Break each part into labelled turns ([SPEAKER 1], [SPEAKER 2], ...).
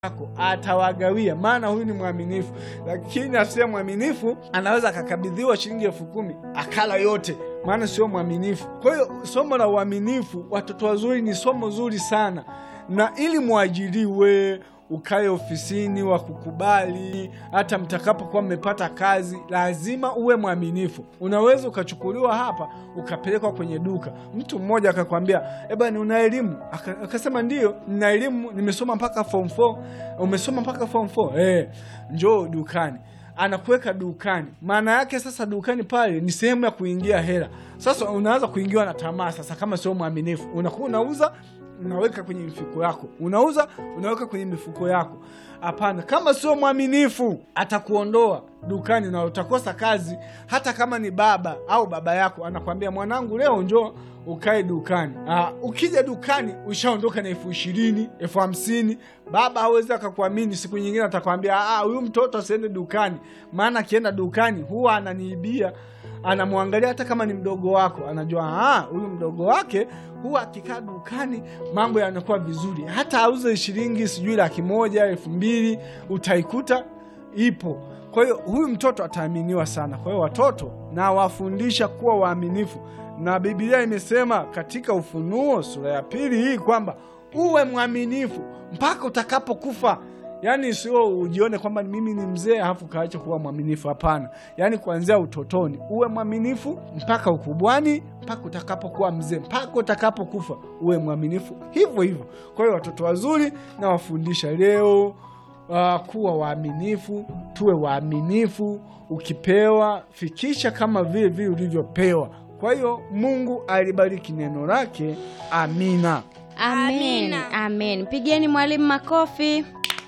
[SPEAKER 1] yako atawagawia, maana huyu ni mwaminifu. Lakini asiye mwaminifu anaweza akakabidhiwa shilingi elfu kumi akala yote, maana sio mwaminifu. Kwa hiyo somo la uaminifu, watoto wazuri, ni somo zuri sana, na ili mwajiriwe ukae ofisini wakukubali, hata mtakapokuwa mmepata kazi, lazima uwe mwaminifu. Unaweza ukachukuliwa hapa ukapelekwa kwenye duka, mtu mmoja akakwambia, eh bwana, una elimu? Aka- Akasema ndiyo, nina elimu, nimesoma mpaka form 4. Umesoma mpaka form 4? Eh, njoo dukani anakuweka dukani. Maana yake sasa, dukani pale ni sehemu ya kuingia hela. Sasa unaanza kuingiwa na tamaa. Sasa kama sio mwaminifu, unakuwa unauza unaweka kwenye mifuko yako, unauza unaweka kwenye mifuko yako. Hapana, kama sio mwaminifu atakuondoa dukani na utakosa kazi. Hata kama ni baba au baba yako anakwambia, mwanangu, leo njoo ukae dukani. Aa, ukija dukani ushaondoka na elfu ishirini elfu hamsini Baba hawezi akakuamini. Siku nyingine atakwambia, "Ah, huyu mtoto asiende dukani, maana akienda dukani huwa ananiibia anamwangalia hata kama ni mdogo wako, anajua ah, huyu mdogo wake huwa akikaa dukani mambo yanakuwa vizuri. Hata auze shilingi sijui laki moja elfu mbili utaikuta ipo. Kwa hiyo huyu mtoto ataaminiwa sana. Kwa hiyo watoto na wafundisha kuwa waaminifu, na Biblia imesema katika Ufunuo sura ya pili hii kwamba uwe mwaminifu mpaka utakapokufa. Yaani sio ujione kwamba mimi ni mzee alafu kaacha kuwa mwaminifu. Hapana, yaani kuanzia utotoni uwe mwaminifu mpaka ukubwani, mpaka utakapokuwa mzee, mpaka utakapokufa uwe mwaminifu hivyo hivyo. Kwa hiyo watoto wazuri na wafundisha leo uh, kuwa waaminifu, tuwe waaminifu. Ukipewa fikisha kama vile vile ulivyopewa. Kwa hiyo Mungu alibariki neno lake. Amina.
[SPEAKER 2] Amen,
[SPEAKER 3] Amina.
[SPEAKER 2] amen. Pigeni mwalimu makofi.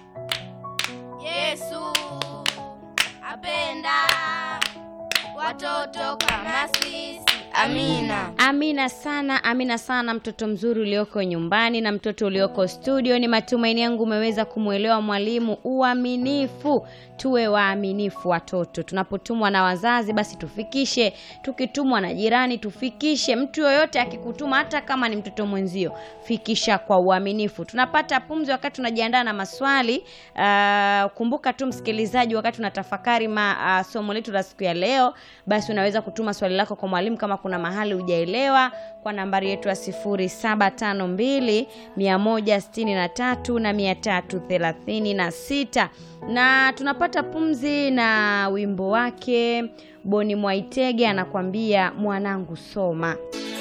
[SPEAKER 3] Yesu apenda watoto kama sisi. Amina.
[SPEAKER 2] Amina sana, amina sana, mtoto mzuri ulioko nyumbani na mtoto ulioko studio. Ni matumaini yangu umeweza kumwelewa mwalimu. Uaminifu, tuwe waaminifu watoto. Tunapotumwa na wazazi, basi tufikishe. Tukitumwa na jirani, tufikishe. Mtu yoyote akikutuma, hata kama ni mtoto mwenzio, fikisha kwa uaminifu. Tunapata pumzi wakati tunajiandaa na maswali. Ah, kumbuka tu msikilizaji, wakati unatafakari ma, ah, somo letu la siku ya leo, basi unaweza kutuma swali lako kwa mwalimu kama kuna mahali hujaelewa kwa nambari yetu ya 0752 163 na 336 na tunapata pumzi na wimbo wake Boni Mwaitege anakwambia mwanangu soma.